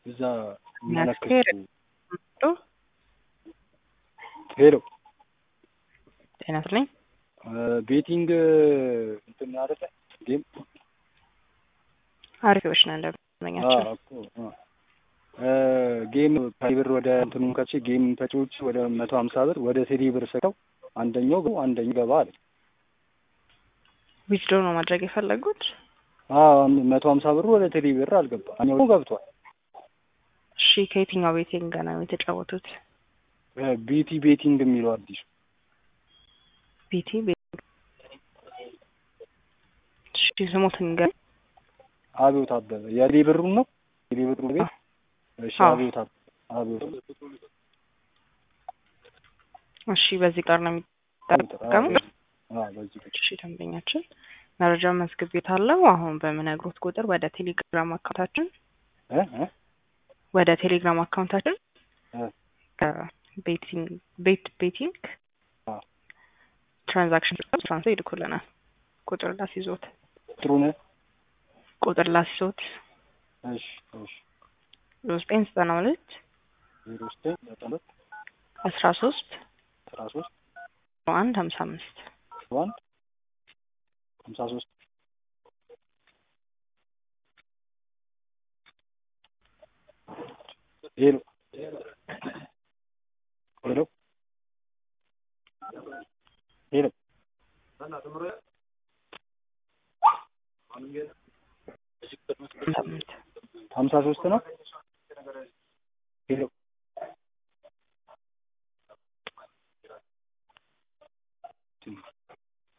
እዛ የሚያነክሱ ሄሎ ሄሎ ጤና ይስጥልኝ። ቤቲንግ እንትን አይደለ ጌም አሪፊዎች ነን እንደምናኛቸው አዎ እኮ አ ጌም ብር ወደ እንትኑን ከቼ ጌም ተጫዎች ወደ መቶ ሀምሳ ብር ወደ ቴሌ ብር ሰጠው አንደኛው ገቡ አንደኛው ገባ አለ። ዊዝድሮ ነው ማድረግ የፈለጉት። አዎ መቶ ሀምሳ ብሩ ወደ ቴሌ ብር አልገባ አንደኛው ገብቷል። እሺ ከየትኛው ቤቲንግ ጋር ነው የተጫወቱት? ቢቲ ቤቲንግ የሚለው አዲሱ ቢቲ ቤቲንግ። እሺ ስሞትን ገ አብዮት አበበ የቴሌ ብሩን ነው ቴሌ ብሩ ቤት እሺ አዎ። አብዮት አበበ አብዮት እሺ በዚህ ጋር ነው የሚጠቀሙት። አዎ በዚህ ቁጥር እሺ ደንበኛችን መረጃ መዝግቤታለሁ። አሁን በምነግሮት ቁጥር ወደ ቴሌግራም አካውንታችን እ እ ወደ ቴሌግራም አካውንታችን እ ቤቲንግ ቤት ቤቲንግ አዎ ትራንዛክሽን ትራንስፈር ይልኩልናል። ቁጥር ላስይዞት ጥሩነህ ቁጥር ላስይዞት እሺ እሺ ዘጠኝ ዘጠና ሁለት ዜሮ ዘጠኝ ዘጠና ሁለት አስራ ሶስት አስራ ሶስት አንድ ሀምሳ አምስት አንድ ሀምሳ ሶስት ሄሎ ሄሎ ሄሎ ሀምሳ አምስት ሀምሳ ሶስት ነው